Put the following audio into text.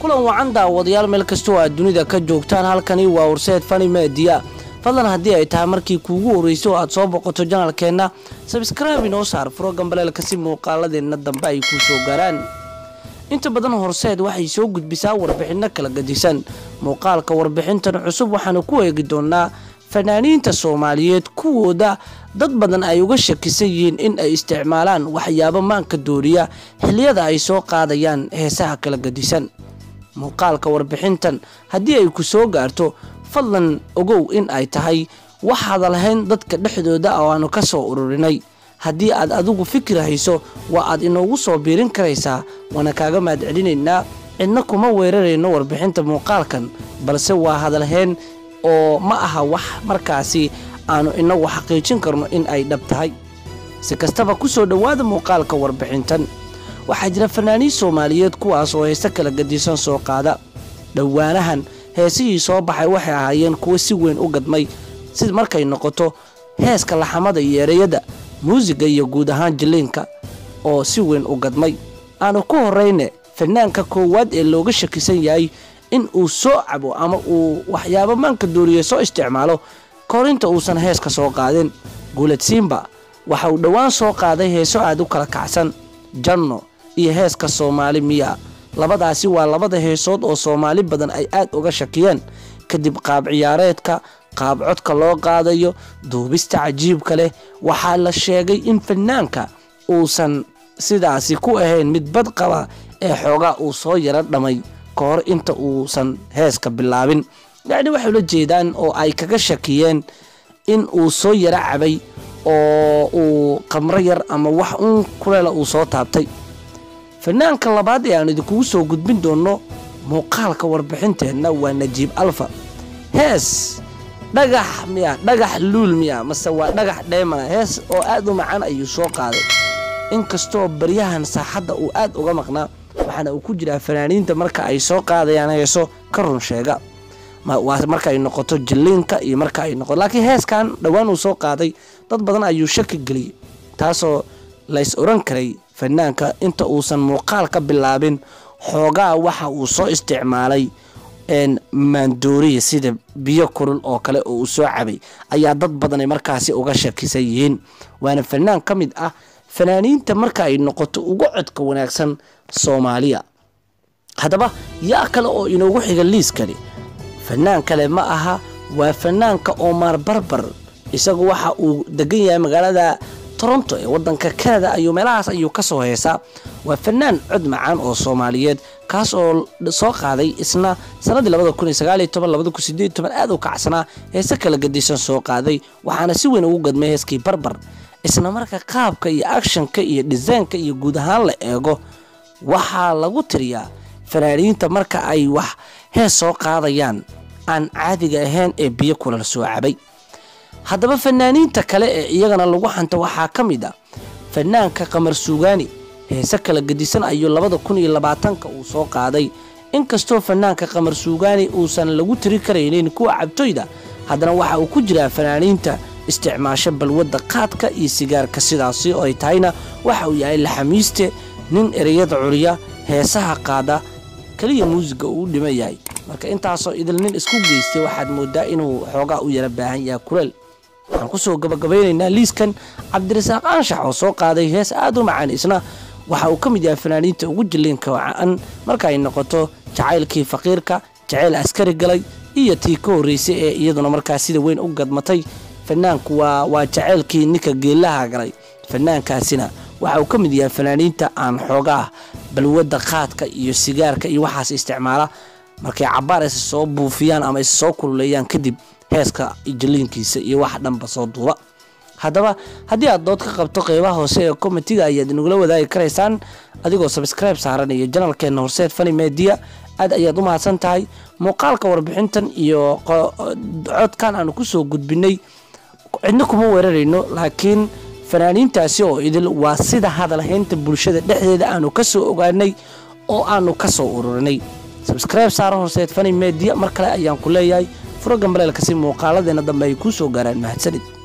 kulan wacan daawadayaal meel kastoo aad dunida ka joogtaan halkani waa warseed fani media fadlan haddii ay tahay markii kuugu horreysay oo aad soo boqoto janalkeenna sabskraibe inoo saar furo gambaleelka si muuqaaladeenna dambe ay kuu soo gaaraan inta badan horseed waxay soo gudbisaa warbixinno kala gadisan muuqaalka warbixintan cusub waxaanu ku eegi doonaa fanaaniinta soomaaliyeed kuwooda dad badan ay uga shakisan yihiin in ay isticmaalaan waxyaabo maanka dooriya xilliyada ay soo qaadayaan heesaha kala gadisan muuqaalka warbixintan haddii ay ku soo gaarto fadlan ogow in ay tahay waxaada lahayn dadka dhexdooda oo aanu ka soo ururinay haddii aad adigu fikir hayso waa aad inoogu soo biirin karaysaa waana kaaga mahadcelinaynaa cidna kuma weerarayno warbixinta muuqaalkan balse waa hadalheen oo ma aha wax markaasi aanu inagu xaqiijin karno in ay dhab tahay si kastaba ku soo dhowaada muuqaalka warbixintan waxaa jira fanaaniin soomaaliyeed kuwaas oo heese kala gadisan soo qaada dhowaanahan heesihii soo baxay waxay ahaayeen kuwo si weyn u gadmay si markay noqoto heeska laxamada iyo ereyada muusiga iyo guud ahaan jiliinka oo si weyn u gadmay aanu ku horrayne fanaanka koowaad ee looga shakisan yahay in uu soo cabo ama uu waxyaabo maanka dooriye soo isticmaalo korinta uusan heeska soo qaadin guulad siimba waxa uu dhowaan soo qaaday heeso aad u kala kacsan janno iyo heeska soomaali miya labadaasi waa labada heesood oo soomaali badan ay aad uga shakiyeen kadib qaab ciyaareedka qaab codka loo qaadayo duubista cajiibka leh waxaa la sheegay in fanaanka uusan sidaasi ku ahayn mid bad qaba ee xoogaa uu soo yaro dhamay ka hor inta uusan heeska bilaabin yacni waxay ula jeedaan oo ay kaga shakiyeen in uu soo yaro cabay oo uu qamro yar ama wax uun kuleela uu soo taabtay fanaanka labaad ee aan idinkugu soo gudbin doonno muuqaalka warbixinteenna waa najiib alfa hees dhagax miya dhagax luul miya mase waa dhagax dheemana hees oo aad u macaan ayuu soo qaaday inkastoo baryahan saaxadda uu aad uga maqnaa waxaana uu ku jiraa fanaaniinta marka ay soo qaadayaan heeso ka run sheega marka ay noqoto jilliinka iyo marka ay noqoto laakiin heeskan dhowaan uu soo qaaday dad badan ayuu shaki geliyey taasoo lays oran karay fanaanka inta uusan muuqaal ka bilaabin xoogaa waxa uu soo isticmaalay maandooriya sida biyo kulul oo kale oo uu soo cabay ayaa dad badanay markaasi uga shakisan yihiin waana fanaan ka mid ah fanaaniinta marka ay noqoto uga codka wanaagsan soomaaliya haddaba yaa kale oo inoogu xiga liiskani fanaan kale ma aha waa fanaanka omar barbar isagu waxa uu degan yahay magaalada toronto ee wadanka canada ayuu meelahaas ayuu ka soo heesaa waa fanaan cod macaan oo soomaaliyeed kaas oo soo qaaday isna sanadii aad u kacsanaa heese kala gadisan soo qaaday waxaana si weyn ugu gadmay heeskii barbar isla marka qaabka iyo akshanka iyo dhisaynka iyo guud ahaan la eego waxaa lagu tiriyaa fanaaniinta marka ay wax hees soo qaadayaan aan caadiga ahayn ee biyo kulal soo cabay haddaba fanaaniinta kale ee iyagana lagu xanta waxaa ka mid ah fanaanka qamar suugaani heese kala gadisan ayuu labada kun iyo labaatanka uu soo qaaday inkastoo fanaanka qamar suugaani uusan lagu tiri karaynin kuwa cabtoyda haddana waxa uu ku jiraa fanaaniinta isticmaasho balwadda qaadka iyo sigaarka sidaasi oo ay tahayna waxa uu yahay laxamiiste nin ereyada curiya heesaha qaada keliya muusiga uu u dhima yahay marka intaasoo idil nin isku geystay waxaad moodaa inuu xoogaa u yara baahan yahay kuleel waxaan kusoo gabagabaynaynaa liiskan cabdirasaaq anshax oo soo qaaday hees aad u macaan isna waxa uu ka mid yahay fanaaniinta ugu jiliinka wacan marka ay noqoto jacaylkii faqiirka jacayl askari galay iyo tii ka horreysay ee iyaduna markaa sida weyn u gadmatay fanaanku waa waa jacaylkii ninka geellaha galay fanaankaasina waxa uu ka mid yahay fanaaniinta aan xoogaa balwadda qaadka iyo sigaarka iyo waxaas isticmaala markay cabaar is soo buufiyaan ama is soo kululeeyaan kadib heeska jiliinkiisa iyo wax dhanba soo duuba haddaba haddii aad dood ka qabto qeybaha hoose ee komitiga ayaad inagula wadaagi karaysaan adigoo sabskribe saaranaya janalkeena horseed fani media aad ayaad u mahadsan tahay muuqaalka warbixintan iyo codkan aanu kusoo gudbinay cidna kuma weerarayno laakiin fanaaniintaasi oo idil waa sida hadalhaynta bulshada dhexdeeda aanu ka soo ogaanay oo aanu ka soo ururinay sabskribe saaro horseed fani media mar kale ayaan ku leeyahay furo gambaleelka si muuqaaladeena dambe ay kuu soo gaaraan mahadsanid